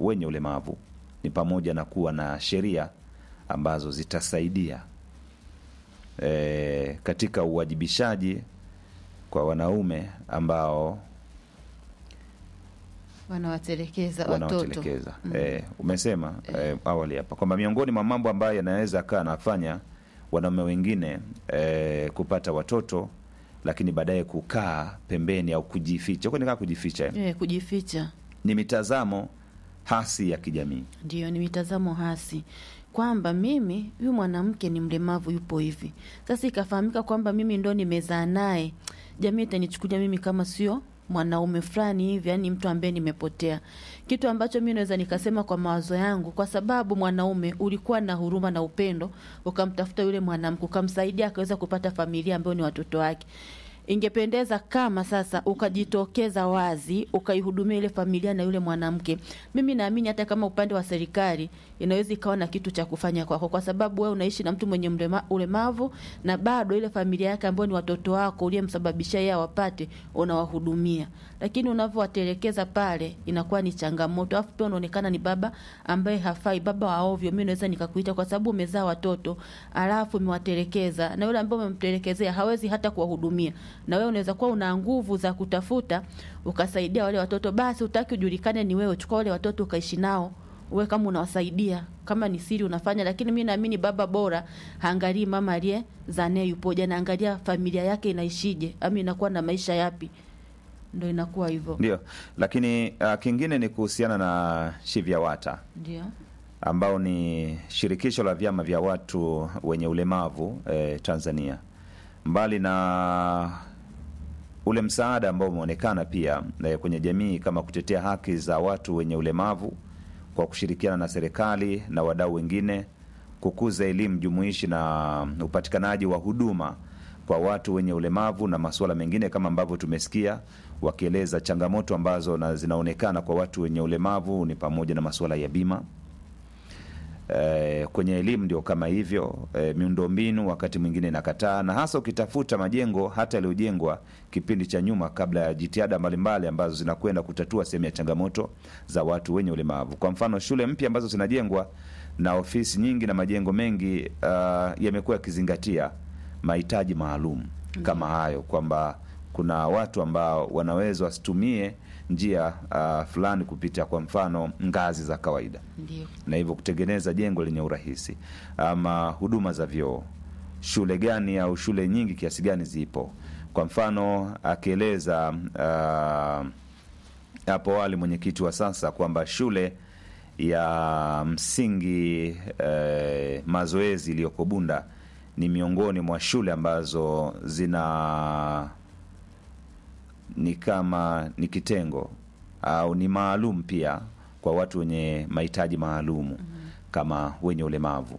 wenye ulemavu ni pamoja na kuwa na sheria ambazo zitasaidia e, katika uwajibishaji kwa wanaume ambao wanawatelekeza watoto wanaotelekeza e, umesema e, awali hapa kwamba miongoni mwa mambo ambayo yanaweza kaa anafanya wanaume wengine e, kupata watoto lakini baadaye kukaa pembeni au kujificha huko nikaa kujificha eh? eh, kujificha ni mitazamo hasi ya kijamii ndio ni mitazamo hasi kwamba mimi huyu mwanamke ni mlemavu yupo hivi sasa ikafahamika kwamba mimi ndo nimezaa naye jamii itanichukulia mimi kama sio mwanaume fulani hivi yani mtu ambaye nimepotea kitu ambacho mi naweza nikasema kwa mawazo yangu kwa sababu mwanaume ulikuwa na huruma na upendo ukamtafuta yule mwanamke ukamsaidia akaweza kupata familia ambayo ni watoto wake ingependeza kama sasa ukajitokeza wazi ukaihudumia ile familia na yule mwanamke mimi naamini hata kama upande wa serikali inaweza ikawa na kitu cha kufanya kwako kwa sababu wewe unaishi na mtu mwenye mlema, ulemavu na bado ile familia yake ambayo ni watoto wako uliyemsababisha yeye awapate unawahudumia lakini unavyowatelekeza pale inakuwa ni changamoto alafu pia unaonekana ni baba ambaye hafai baba wa ovyo mi naweza nikakuita kwa sababu umezaa watoto alafu umewatelekeza na yule ambaye umemtelekezea hawezi hata kuwahudumia na wewe unaweza kuwa una nguvu za kutafuta ukasaidia wale watoto basi utaki ujulikane ni wewe chukua wale watoto ukaishi nao uwe kama unawasaidia kama ni siri unafanya lakini mi naamini baba bora haangalii mama aliye zanae yupoje anaangalia familia yake inaishije ama inakuwa na maisha yapi ndo inakuwa hivyo ndio lakini uh, kingine ni kuhusiana na shivyawata ndio ambao ni shirikisho la vyama vya watu wenye ulemavu eh, tanzania mbali na ule msaada ambao umeonekana pia eh, kwenye jamii kama kutetea haki za watu wenye ulemavu kwa kushirikiana na serikali na wadau wengine kukuza elimu jumuishi na upatikanaji wa huduma kwa watu wenye ulemavu na masuala mengine kama ambavyo tumesikia wakieleza changamoto ambazo na zinaonekana kwa watu wenye ulemavu ni pamoja na masuala ya bima Eh, kwenye elimu ndio kama hivyo eh, miundombinu wakati mwingine inakataa na hasa ukitafuta majengo hata yaliyojengwa kipindi cha nyuma kabla ya jitihada mbalimbali ambazo zinakwenda kutatua sehemu ya changamoto za watu wenye ulemavu kwa mfano shule mpya ambazo zinajengwa na ofisi nyingi na majengo mengi uh, yamekuwa yakizingatia mahitaji maalum kama hayo kwamba kuna watu ambao wanaweza wasitumie njia uh, fulani kupita kwa mfano ngazi za kawaida ndio na hivyo kutengeneza jengo lenye urahisi ama huduma za vyoo shule gani au shule nyingi kiasi gani zipo kwa mfano akieleza uh, hapo awali mwenyekiti wa sasa kwamba shule ya msingi eh, mazoezi iliyoko bunda ni miongoni mwa shule ambazo zina ni kama ni kitengo au ni maalum pia kwa watu wenye mahitaji maalumu mm-hmm. kama wenye ulemavu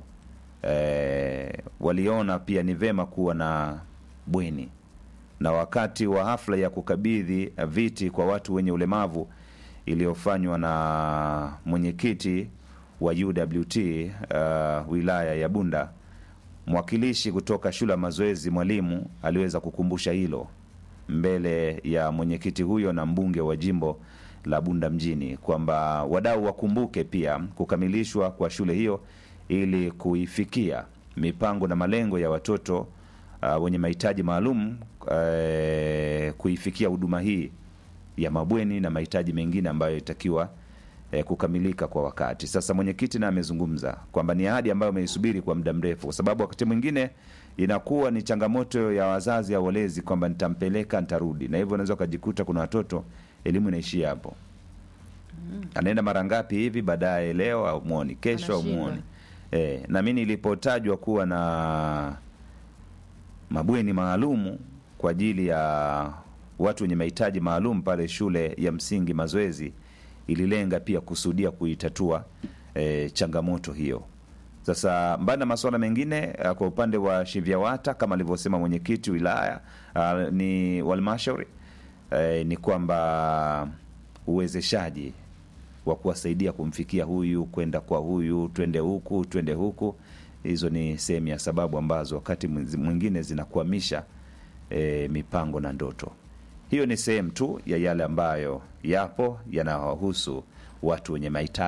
e, waliona pia ni vema kuwa na bweni na wakati wa hafla ya kukabidhi viti kwa watu wenye ulemavu iliyofanywa na mwenyekiti wa uwt uh, wilaya ya bunda mwakilishi kutoka shule ya mazoezi mwalimu aliweza kukumbusha hilo mbele ya mwenyekiti huyo na mbunge wa jimbo la bunda mjini kwamba wadau wakumbuke pia kukamilishwa kwa shule hiyo ili kuifikia mipango na malengo ya watoto uh, wenye mahitaji maalum uh, kuifikia huduma hii ya mabweni na mahitaji mengine ambayo itakiwa eh, kukamilika kwa wakati. Sasa mwenyekiti naye amezungumza kwamba ni ahadi ambayo ameisubiri kwa muda mrefu, kwa sababu wakati mwingine inakuwa ni changamoto ya wazazi au walezi kwamba nitampeleka nitarudi, na hivyo unaweza ukajikuta kuna watoto elimu inaishia hapo, anaenda mara ngapi hivi, baadaye leo au muoni, kesho au Anashindwa. muoni. E, na mi nilipotajwa kuwa na mabweni maalumu kwa ajili ya watu wenye mahitaji maalum pale shule ya msingi Mazoezi, ililenga pia kusudia kuitatua e, changamoto hiyo. Sasa mbali na masuala mengine eh, kwa upande wa Shivyawata kama alivyosema mwenyekiti wilaya ah, ni walmashauri eh, ni kwamba uwezeshaji wa kuwasaidia kumfikia huyu kwenda kwa huyu, twende huku twende huku, hizo ni sehemu ya sababu ambazo wakati mwingine zinakwamisha e, mipango na ndoto. Hiyo ni sehemu tu ya yale ambayo yapo yanawahusu watu wenye mahitaji